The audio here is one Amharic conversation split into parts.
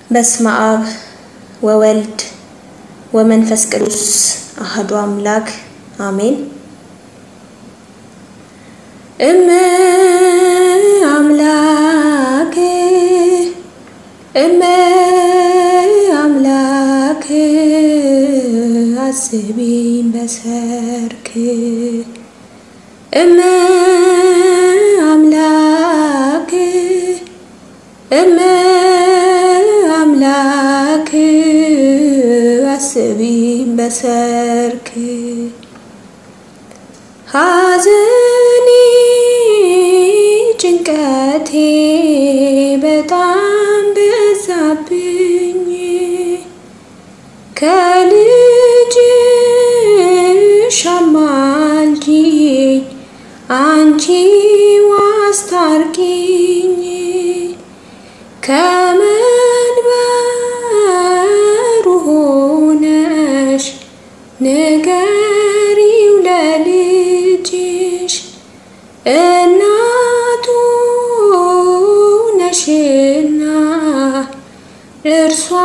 በስመ አብ ወወልድ ወመንፈስ ቅዱስ አሐዱ አምላክ አሜን። እመ አምላክ እመ አምላክ አስቢኝ በሰርክ እመ አምላክ እመ አምላክ አስቢኝ በሰርክ ሐዘኔ ጭንቀቴ በጣም በዛብኝ ከልጅሽ አማልጂኝ አንቺ አስታርቂኝ ከመንበሩ ሆነሽ ንገሪው ለልጅሽ እናቱ ነሽና እርሷ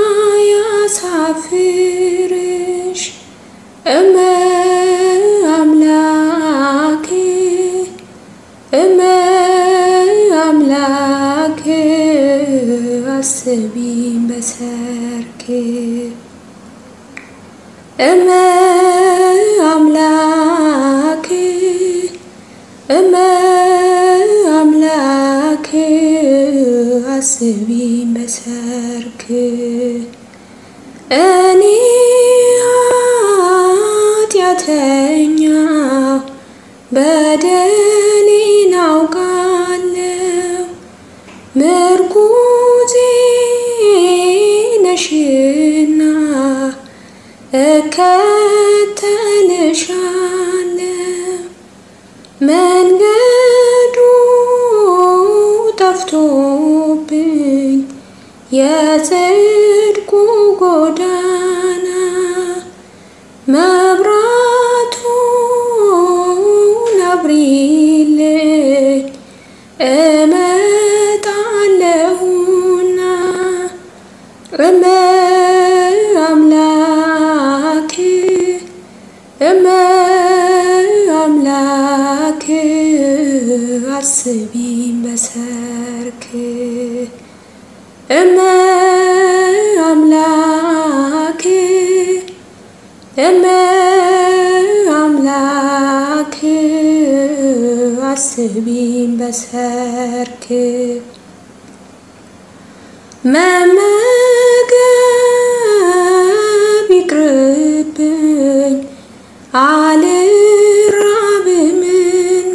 ያሳፍርሽ እመ አምላክ እመ አምላክ አስቢኝ በሰርክ እመ አምላክ እመ አምላክ አስቢኝ በሰርክ እኔ ኃጢአተኛው በደሌን አውቃለሁ ምርኩዜ ነሽና እከተልሻለሁ መንገዱ ጠፍቶብኝ የጽድቁ ጎዳና መብራቱን አብሪልኝ እመጣለሁና እመ አምላክ እመ አምላክ አስቢኝ በሰርክ እመ አምላክ እመ አምላክ አስቢኝ በሰርክ መመገብ ይቅርብኝ አልራብምና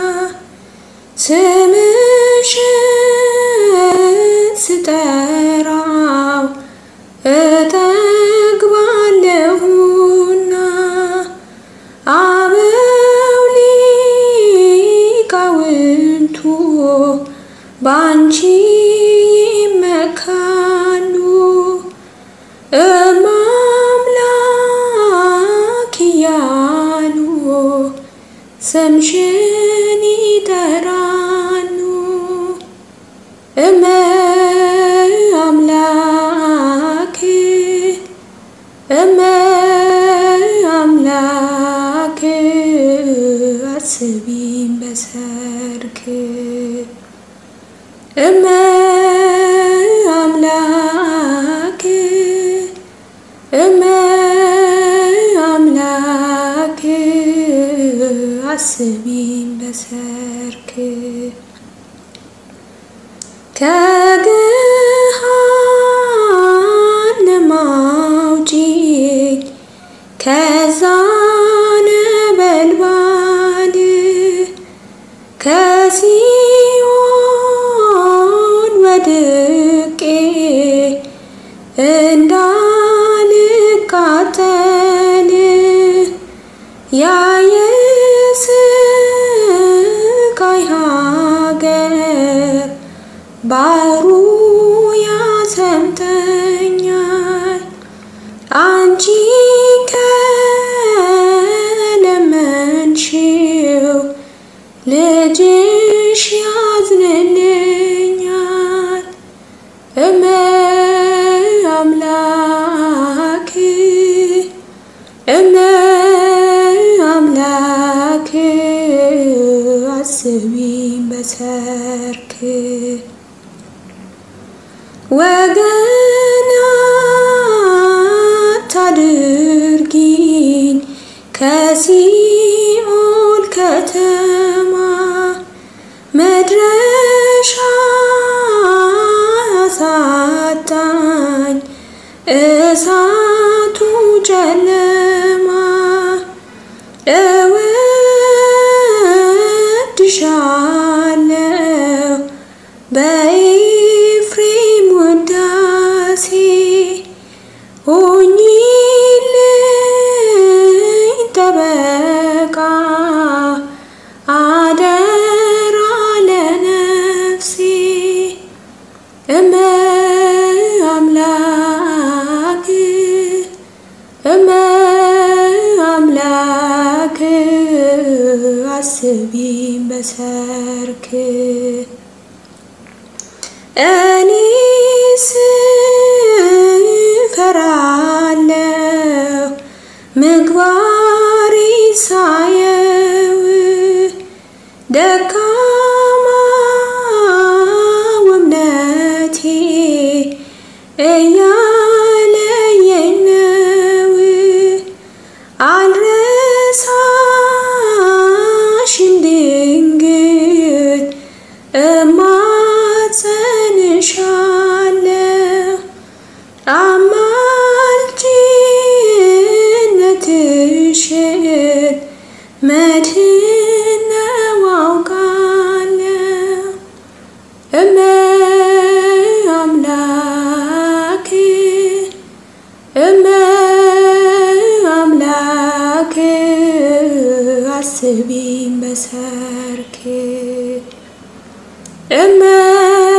ስምሽን ስጠራው እጠግባለሁና አበው ሊቃውንቱ ባንቺ ይመካሉ ወገን አታድርጊኝ ከሲኦል ከተማ መድረሻ አሳጣኝ እሳቱ ጨለማ እወድሻለሁ በኤፍሬም ውዳሴ ሁኚልኝ ጠበቃ አደራ ለነፍሴ እመ አምላክ እመ አምላክ አስቢኝ በሰርክ እኔስ እፈራለሁ ምግባሬ ሳየው ደካማ እምነቴ እያለየኝ ነው። አልረሳሽም ድንግል እማጸንሻለሁ አማላጅነትሽን መድህን ነው አውቃለሁ። እመ አምላክ እመ አምላክ አስቢኝ በሰርክ እመ